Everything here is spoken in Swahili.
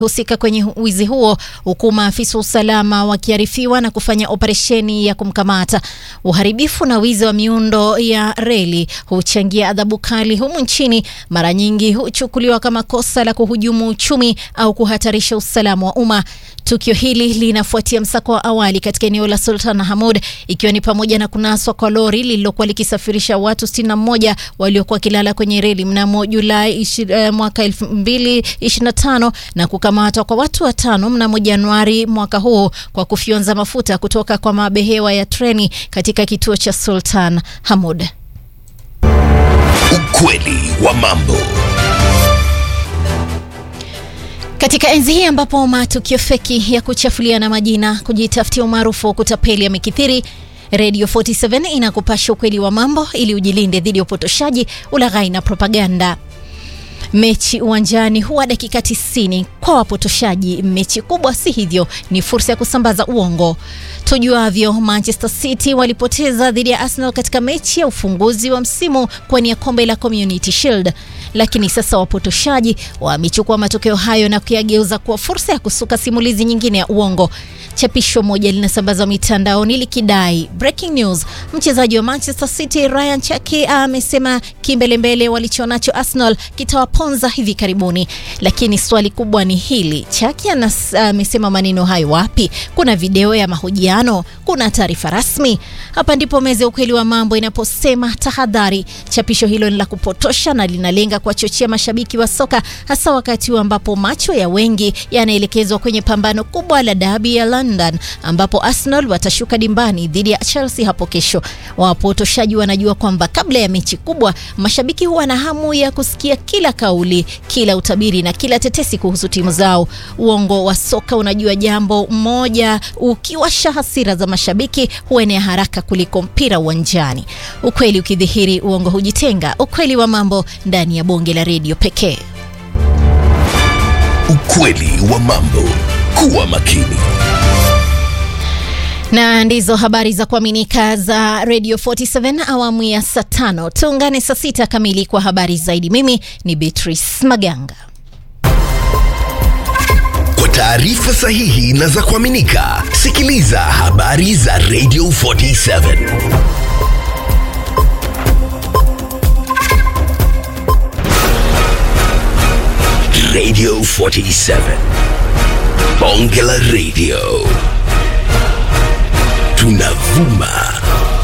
husika kwenye wizi huo huku maafisa wa usalama wakiarifiwa na kufanya operesheni ya kumkamata. Uharibifu na wizi wa miundo ya reli huchangia adhabu kali humu nchini, mara nyingi huchukuliwa kama kosa la kuhujumu uchumi au kuhatarisha usalama wa umma. Tukio hili linafuatia msako wa awali katika eneo la Sultan Hamud, ikiwa ni pamoja na kunaswa kwa lori lililokuwa likisafirisha watu 61 waliokuwa wakilala kwenye reli mnamo Julai uh, mwaka 2025 na kukamatwa kwa watu watano mnamo Januari mwaka huu kwa kufyonza mafuta kutoka kwa mabehewa ya treni katika kituo cha Sultan Hamud. Ukweli wa mambo. Katika enzi hii ambapo matukio feki ya kuchafuliana majina, kujitafutia umaarufu wa kutapeli yamekithiri, Radio 47 inakupasha ukweli wa mambo ili ujilinde dhidi ya upotoshaji, ulaghai na propaganda. Mechi uwanjani huwa dakika 90 kwa wapotoshaji. Mechi kubwa si hivyo, ni fursa ya kusambaza uongo. Tujuavyo, Manchester City walipoteza dhidi ya Arsenal katika mechi ya ufunguzi wa msimu kuwania kombe la Community Shield, lakini sasa wapotoshaji wamechukua matokeo hayo na kuyageuza kuwa fursa ya kusuka simulizi nyingine ya uongo. Chapisho moja linasambazwa mitandaoni likidai breaking news, mchezaji wa Manchester City Ryan Cherki amesema kimbelembele walichonacho Arsenal kitawaponza hivi karibuni. Lakini swali kubwa ni hili, Cherki amesema maneno hayo wapi? Kuna video ya mahojiano? Kuna taarifa rasmi? Hapa ndipo meza ya ukweli wa mambo inaposema tahadhari, chapisho hilo ni la kupotosha na linalenga kuwachochea mashabiki wa soka, hasa wakati huu ambapo macho ya wengi yanaelekezwa kwenye pambano kubwa la dabi ya London ambapo Arsenal watashuka dimbani dhidi ya Chelsea hapo kesho. Wapotoshaji wanajua kwamba kabla ya mechi kubwa, mashabiki huwa na hamu ya kusikia kila kauli, kila utabiri na kila tetesi kuhusu timu zao. Uongo wa soka unajua jambo moja, ukiwasha hasira za mashabiki huenea haraka kuliko mpira uwanjani. Ukweli ukidhihiri, uongo hujitenga. Ukweli wa mambo ndani ya bonge la redio pekee. Ukweli wa mambo. Kuwa makini. Na ndizo habari za kuaminika za Radio 47 awamu ya saa tano. Tuungane saa sita kamili kwa habari zaidi. Mimi ni Beatrice Maganga. Kwa taarifa sahihi na za kuaminika, sikiliza habari za Radio 47. Radio 47. Bonge la Radio. Tunavuma